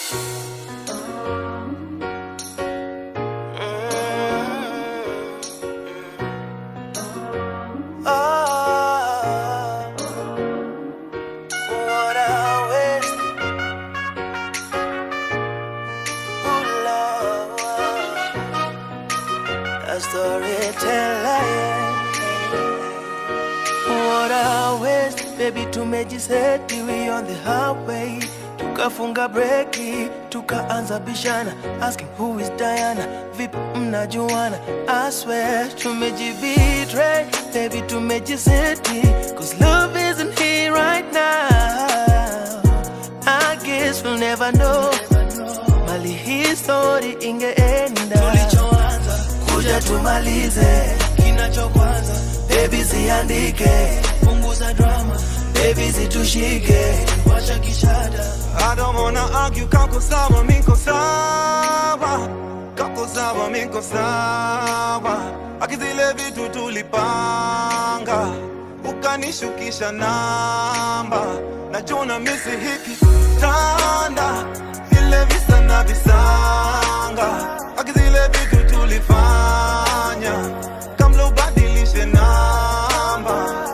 Oh, what a waste. Ooh, Lord. A storyteller, yeah. What a waste, baby, tumejiseti we on the highway tukafunga breki tukaanza bishana asking who is Diana vipi mnajuana I swear tumejibetray baby tumejiseti cause love isn't here right now I guess we'll never know mali hii story ingeenda tulichoanza kuja tumalize kinachokwanza baby ziandike punguza drama baby zitushike wacha kishada I don't wanna argue, kako sawa, miko sawa Kako sawa, miko sawa Akizile vitu tulipanga Ukanishukisha namba Najuna misi hiki tanda Vile visa na visanga Akizile vitu tulifanya Kamla ubadilishe namba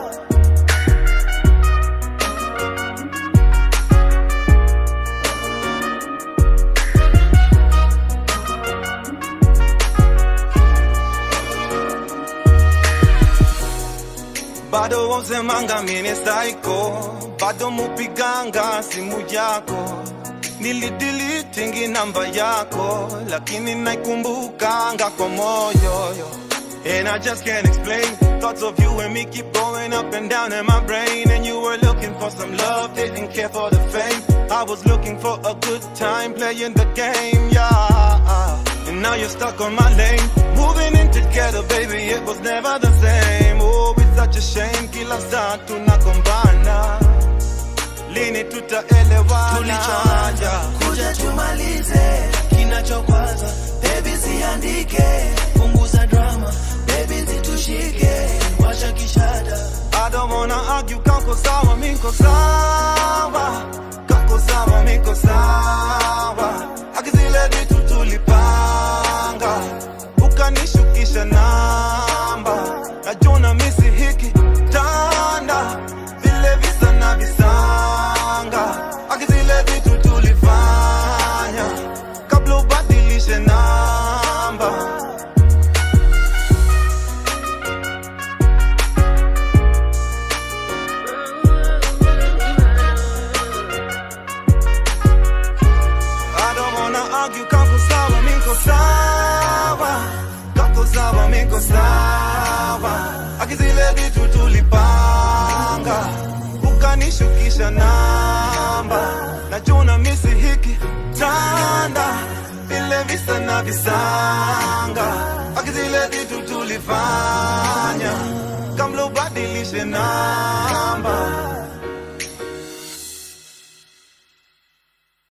bado wasemanga mini psycho, bado mupiganga simu yako, nilidilitingi namba yako, lakini naikumbukanga kwa moyo yo. And I just can't explain Thoughts of you and me keep going up and down in my brain And you were looking for some love, didn't care for the fame I was looking for a good time playing the game, yeah And now you're stuck on my lane Moving in together, baby, it was never the same Oh, it's such a shame, kila saa tunagombana Lini tutaelewana tulichoanza kuja tumalize kinachokwaza baby ziandike punguza drama baby zitushike wacha kishada I don't wanna argue, kako sawa, miko sawa Kako sawa, miko sawa Akizile vitu tulipanga Ukanishukisha namba Najuna misi hiki tanda Vile visa na visanga Akizile vitu tulifanya Kabla ubadilishe namba I don't wanna argue, kako sawa, miko sawa Kako sawa, miko sawa Akizile vitu tulipanga Ukanishukisha namba Najuna misi hiki tanda Vile visa na visanga Akizile vitu tulifanya Kamla ubadilishe namba